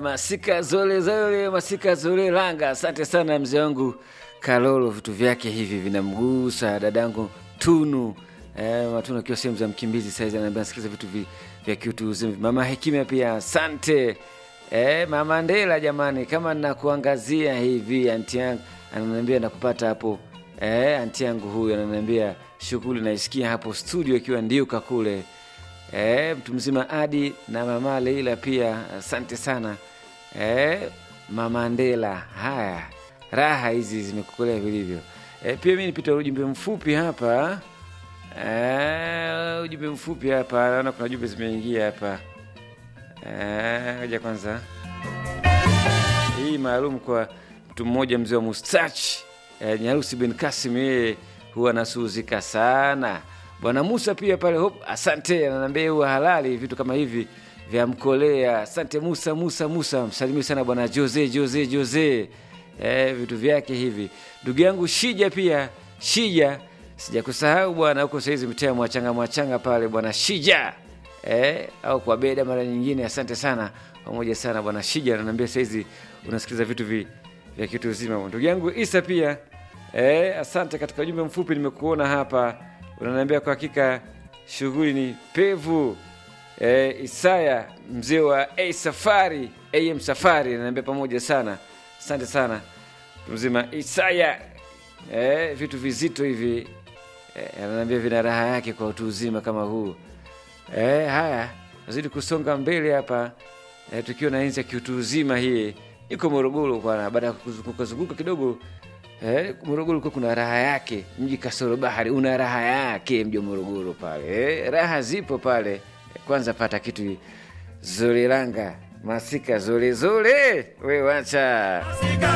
masika zole zole masika zole langa. Asante sana mzee wangu Kalolo, vitu vyake hivi vinamgusa dadangu Tunu eh, Matunu akiwa sehemu za Mkimbizi saizi anaambia nasikiliza vitu vi, vya kiutu uzima. Mama Hekima pia asante. Eh, mama Ndela jamani, kama nakuangazia hivi anti yangu ananiambia nakupata hapo. Eh, anti yangu huyu ananiambia shughuli naisikia hapo studio ikiwa ndiuka kule. Eh, mtu mzima Adi na mama Leila pia asante sana. Eh, mama Ndela, haya raha hizi zimekukolea vilivyo. Eh, pia mi nipita ujumbe mfupi hapa. Eh, ujumbe mfupi hapa, naona kuna jumbe zimeingia hapa. Eh, ngoja kwanza hii maalum kwa mtu mmoja mzee wa mustachi eh, Nyarusi bin Kasim, yeye huwa anasuhuzika sana. Bwana Musa pia pale hop, asante, ananiambia huwa halali vitu kama hivi vya mkolea. Asante Musa, Musa, Musa, msalimie sana bwana Jose, Jose, Jose, eh, vitu vyake hivi. Ndugu yangu Shija pia, Shija sijakusahau bwana, huko saizi mtea mwachanga mwachanga pale bwana Shija eh, au kwa beda mara nyingine. Asante sana pamoja sana bwana Shija, ananiambia saizi unasikiliza vitu vi, vya kitu uzima. Ndugu yangu Isa pia eh, asante. Katika ujumbe mfupi nimekuona hapa, unaniambia kwa hakika shughuli ni pevu. Eh, Isaya mzee wa A Safari AM Safari ananiambia pamoja sana, asante sana mtu mzima Isaya. Eh, vitu vizito hivi eh, ananiambia vina raha yake kwa utu uzima kama huu. Eh, haya nazidi kusonga mbele hapa eh, tukiwa na enzi ya kiutu uzima hii iko Morogoro bwana. Baada ya kuzunguka zunguka kidogo eh, Morogoro kuwa kuna raha yake, mji kasoro bahari una raha yake, mji wa Morogoro pale eh, raha zipo pale. Kwanza pata kitu zolelanga masika zolezole, we wacha